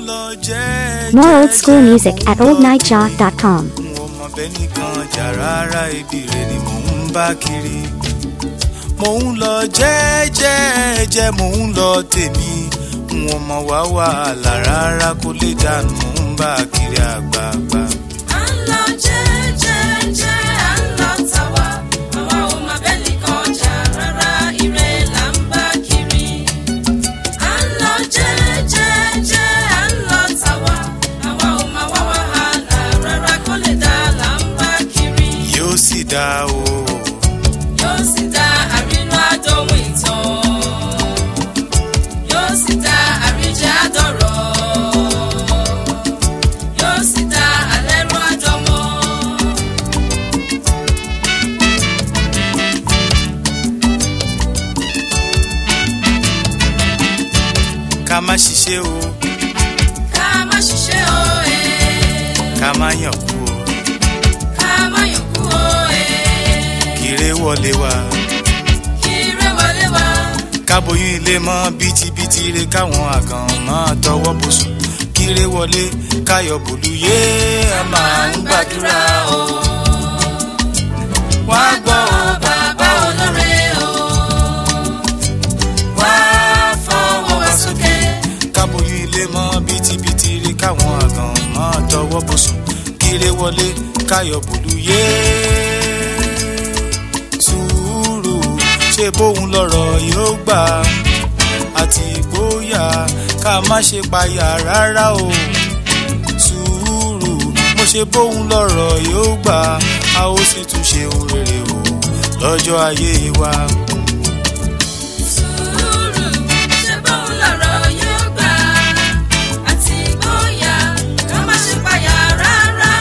lọ jẹ́ More old school music at oldnightjaw.com. n ò mọ bẹ́ẹ̀ nìkan jà rárá ibi rẹ̀ ni mò ń bá kiri. mò ń lọ jẹ́ẹ́jẹ́ẹ́jẹ́ mò ń lọ tèmi n ò mọ wá wàhálà rárá kó lè dànù mò ń bá kiri àgbààgbà. À ń lọ jẹ́jẹ́jẹ́, à ń lọ tàwa. Àwa ò mà bẹ́ẹ̀ nìkan jà rárá, ire là ń bá kiri. À ń lọ jẹ́jẹ́jẹ́, à ń lọ tàwa. Àwa ò mà wá wàhálà rárá, kó lè dá là ń bá kiri. yóò sì dá o. Yóò sì dá àrínú àdóhùn ìtàn. Yóò sì dá àríjẹ́ àdọ̀rọ̀. Yóò sì dá àlẹ́rú àdọ́mọ́. ká má ṣiṣẹ́ o ká má ṣiṣẹ́ o ẹ̀ ká má yàn kú o ká má yọ̀kú o ẹ̀ kéré wọlé wa kí ire wọlé wá káboyún ilé mọ́ bítíbitì re káwọn àgàn máa tọwọ́ bùsùn kéré wọlé káyọ̀ bòlúyé ẹ máa ń gbàdúrà o. wá gbọ́ o bàbá olóore o wá fọwọ́ wá sókè káboyún ilé mọ́ bítíbitì re káwọn àgàn máa tọwọ́ bùsùn kéré wọlé káyọ̀ bòlúyé. sùúrù ṣe bóun lọ̀rọ̀ yóò gbà àti ìgboyà ká má ṣe payà rárá o sùúrù mo ṣe bóun lọ̀rọ̀ yóò gbà a ó sì tún ṣe ohun rere o lọ́jọ́ ayé wa. sùúrù ṣe bóun lọ̀rọ̀ yóò gbà àti ìgboyà ká má ṣe payà rárá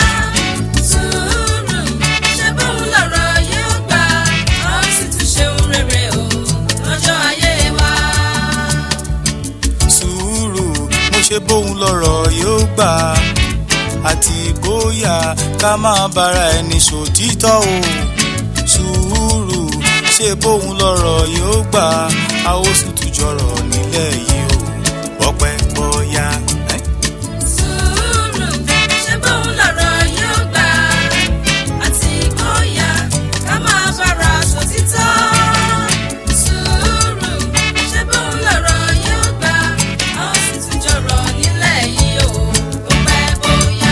sùúrù ṣe bóun lọ̀rọ̀ yóò gbà a ó sì tún ṣe ohun rere o lọ́jọ́ ayé wa. sùúrù mo ṣe bóun lọ̀rọ̀ yóò gbà àti ìgboyà ká máa bára ẹni ṣòtítọ́ o sùúrù ṣe bóun lọ̀rọ̀ yóò gbà a ó sì tún jọrọ̀ nílẹ̀ yìí o ọpẹ́ bọ́yá. ẹ́ Sùúrù ṣe bóun lọ̀rọ̀ yóò gbà àti ìgboyà ká máa bára sòtítọ́. Sùúrù ṣe bóun lọ̀rọ̀ yóò gbà a ó sì tún jọrọ̀ nílẹ̀ yìí o ó pẹ́ bóyá.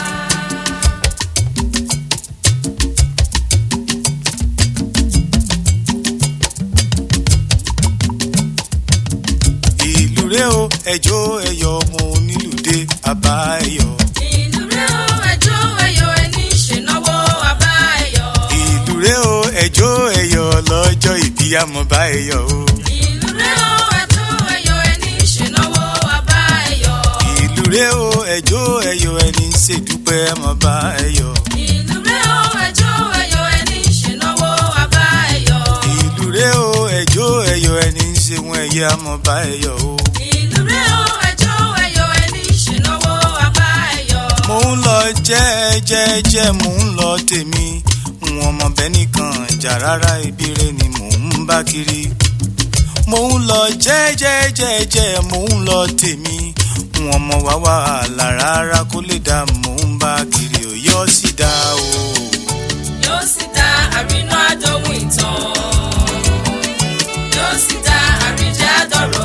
ìlú rẹ o ẹjọ́ ẹyọ mo nílùú dé àbá ẹyọ. Ìlú rẹ̀ o ẹjọ́ ẹyọ ẹni ṣènáwó àbá ẹyọ. ìlú rẹ o ẹjọ́ ẹyọ lọ́jọ́ ìbí àmọba ẹyọ o. Ìlú rẹ̀ o ẹjọ́ ẹyọ ẹni ṣènáwó àbá ẹyọ. ìlú rẹ o ẹjọ́ ẹyọ ẹni ṣèdúpẹ́ àmọba ẹyọ. Ìlú rẹ̀ o ẹjọ́ ẹyọ ẹni ṣènáwó àbá ẹyọ. ìlú rẹ o ẹjọ́ ẹyọ ẹni ṣeun ẹyẹ àmọba ẹyọ o. Ìlú rẹ̀ o ẹjọ́ ẹyọ ẹni ṣènáwó àbá ẹyọ. mo ń lọ jẹ́ẹ́jẹ́ẹ́jẹ́ mo ń lọ tèmi wọn mọ bẹ́ẹ̀ nìkan jà rárá ibi rẹ ni mò ń bá kiri. mo ń lọ jẹ́ẹ́jẹ́ẹ́jẹ́ mo ń lọ tèmi wọn mọ wá wàhálà rárá kó lè dá mò ń bá kiri ò yọ sí dá o. Yóò sì dá àrínú àdóhùn ìtàn. Yóò sì dá àríjẹ́ àdọ̀rọ̀.